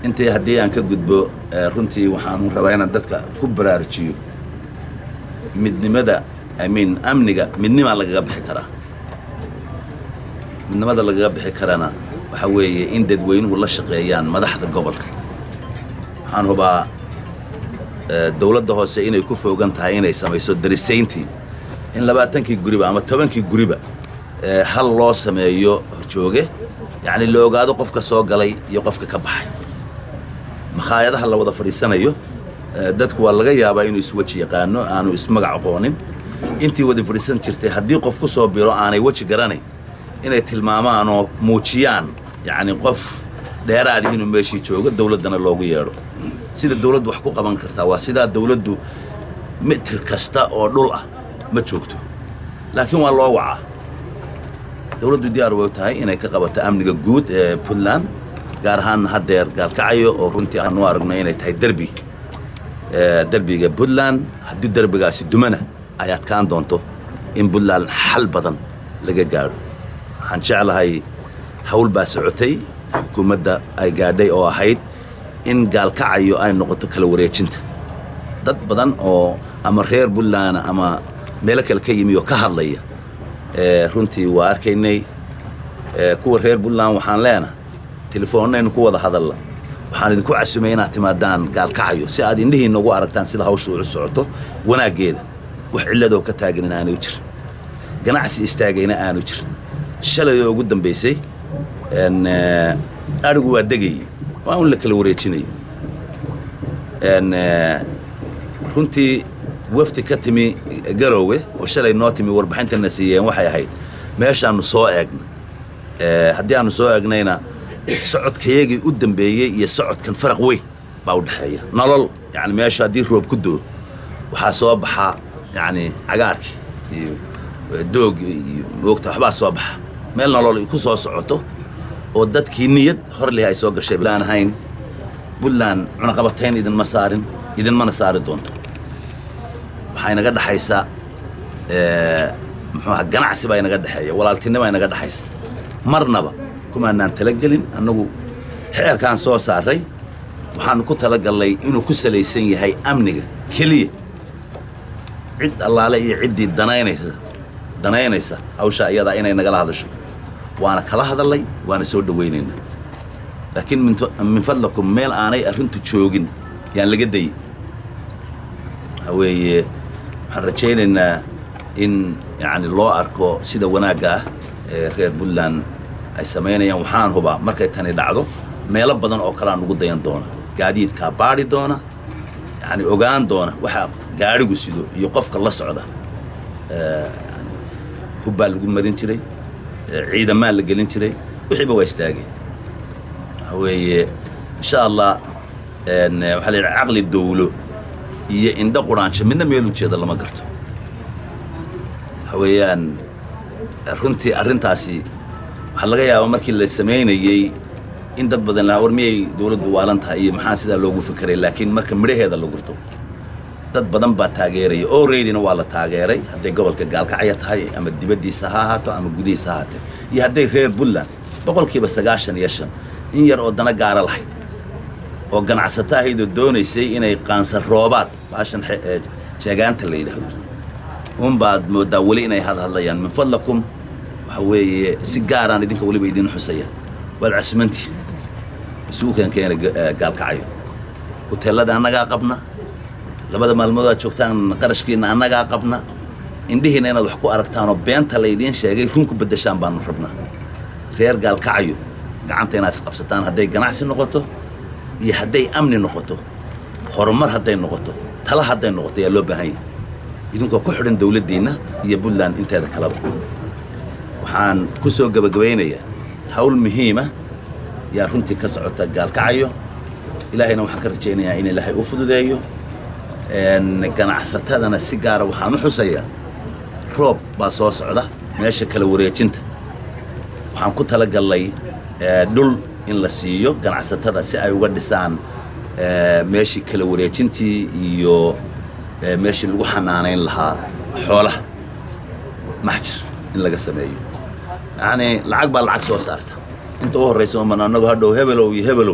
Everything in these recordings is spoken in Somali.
intii haddii aan ka gudbo runtii waxaan rabaa inaan dadka ku baraarujiyo midnimada imean amniga midnimaa lagaga bixi karaa midnimada lagaga bixi karana waxaa weeye in dadweynuhu la shaqeeyaan madaxda gobolka waxaan hubaa dowladda hoose inay ku foogan tahay inay samayso darisayntii in labaatankii guriba ama tobankii guriba hal loo sameeyo horjooge yacni la ogaado qofka soo galay iyo qofka ka baxay makhaayadaha la wada fadhiisanayo dadku waa laga yaabaa inuu isweji yaqaano aanu ismagac aqoonin intii wada fadhiisan jirtay haddii qof ku soo biro aanay weji garanayn inay tilmaamaan oo muujiyaan yacni qof dheeraadi inuu meeshii joogo dowladdana loogu yeedho sida dowladdu wax ku qaban kartaa waa sidaa dowladdu mitir kasta oo dhul ah ma joogto laakiin waa loo wacaa dowladdu diyaar way tahay inay ka qabato amniga guud ee puntland gaar ahaanna haddeer gaalkacayo oo runtii aanu aragno inay tahay derbi derbiga puntland haddii derbigaasi dumana ay adkaan doonto in puntland xal badan laga gaadho waxaan jeclahay hawl baa socotay xukuumadda ay gaadhay oo ahayd in gaalkacayo ay noqoto kala wareejinta dad badan oo ama reer puntland ama meelo kale ka yimi oo ka hadlaya runtii waa arkaynay kuwa reer puntland waxaan leenahay telefoonnaynu ku wada hadalla waxaan idinku casumay inaad timaadaan gaalkacayo si aad indhihiinna ugu aragtaan sida hawsha u socoto wanaaggeeda wax cilladoo ka taaganin aanu jirin ganacsi istaagayna aanu jirin shalay oo ugu dambaysay adhigu waa degayey waa un la kala wareejinayay runtii wafdi ka timi garoowe oo shalay noo timi warbixintana siiyeen waxay ahayd meeshaannu soo eegna haddii aanu soo eegnayna socodkayagii u dambeeyey iyo socodkan faraq weyn baa u dhexeeya nolol yani meesha haddii roob ku doo waxaa soo baxaa yani cagaarkii iyo doog iyo moogta waxbaa soo baxa meel nolol ku soo socoto oo dadkii niyad horlih ay soo gashay laan ahayn puntland cunaqabatayn idinma saarin idinmana saari doonto waxaa inaga dhexaysa muxuuaha ganacsi baa inaga dhexeeya walaaltinibaa inaga dhexaysa marnaba kumaanaan talagelin annagu xeerkaan soo saaray waxaanu ku talagallay inuu ku salaysan yahay amniga keliya cid allaale iyo ciddii danaynaysa danaynaysa hawshaa iyadaa inay nagala hadasho waana kala hadallay waana soo dhowaynaynaa laakiin min fadlakum meel aanay arrintu joogin yaan laga dayin waxaa weeye waxaan rajaynaynaa in yacni loo arko sida wanaagga ah ee reer puntland ay samaynayaan waxaan hubaa markay tani dhacdo meelo badan oo kalea nugu dayan doona gaadiidkaa baadhi doona yacni ogaan doona waxa gaadhigu sido iyo qofka la socda hubbaa lagu marin jiray ciidamaa la gelin jiray wixiiba waa istaageen waxaa weeye insha allah waxaa la yidhaha caqli dawlo iyo indho quraansho midna meel ujeeda lama garto waxa weeyaan runtii arrintaasi waxaa laga yaabaa markii la samaynayey in dad badan lahaa war miyay dawladdu waalan tahay iyo maxaa sidaa loogu fekeray laakiin marka midhaheeda la gurto dad badan baa taageeraya oo reydina waa la taageeray hadday gobolka gaalkacya tahay ama dibaddiisa ha ahaato ama gudihiisa ha ahaatee iyo hadday reer puntland boqolkiiba sagaashan iyo shan in yar oo dana gaara lahayd oo ganacsato ahaydoo doonaysay inay qaansan roobaad baashan jeegaanta la yidhaahdo unbaad mooddaa weli inay hadhadlayaan min fadlakum waxa weeye si gaaraan idinka weliba idin xusaya waad casumantii isugu keenkeena gaalkacayo huteellada annagaa qabna labada maalmood aad joogtaan qarashkiinna annagaa qabna indhihiina inaad wax ku aragtaanoo beenta laydiin sheegay run ku beddeshaan baanu rabnaa reer gaalkacayo gacanta inaad isqabsataan hadday ganacsi noqoto iyo hadday amni noqoto horumar hadday noqoto tala hadday noqoto ayaa loo baahan yahay idinkoo ku xidhan dawladdiinna iyo puntland inteeda kaleba waxaan ku soo gebagabaynayaa hawl muhiima yaa runtii ka socota gaalkacayo ilaahayna waxaan ka rajaynayaa in ilaahay u fududeeyo ganacsatadana si gaara waxaan u xusayaa roob baa soo socda meesha kala wareejinta waxaan ku talagallay dhul in la siiyo ganacsatada si ay uga dhisaan meeshii kala wareejintii iyo meeshii lagu xanaanayn lahaa xoolaha maxjir in laga sameeyo yacnii lacag baa lacag soo saarta inta u horraysa uman annagu hadhow hebelow iyo hebelow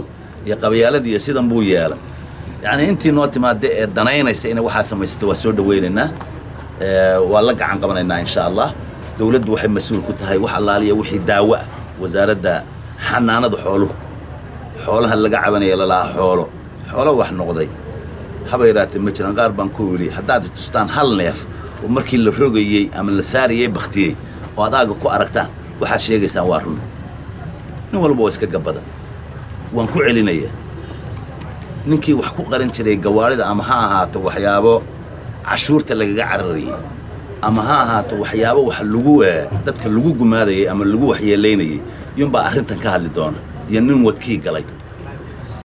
iyo qabyaaladii iyo sidan buu yeelay yacni intii noo timaada ee danaynaysa inay waxaa samaysato waa soo dhawaynaynaa waa la gacan qabanaynaa insha allah dowladdu waxay mas-uul ku tahay wax allaaliya wixii daawo ah wasaaradda xanaanada xooluhu xoolaha laga cabanaya lalahaa xoolo xoolo wax noqday haba yaraatee ma jiraan qaar baan ku yidhi haddaad tustaan hal neef oo markii la rogayey ama la saarayey baktiyey oo ad aaga ku aragtaan waxaad sheegaysaan waa run nin walba oo iska gabada waan ku celinayaa ninkii wax ku qaran jiray gawaarida ama ha ahaato waxyaabo cashuurta lagaga cararayay ama ha ahaato waxyaabo wax lagu dadka lagu gumaadayay ama lagu waxyeelaynayay iyuunbaa arrintan ka hadli doona iyo nin wadkii galay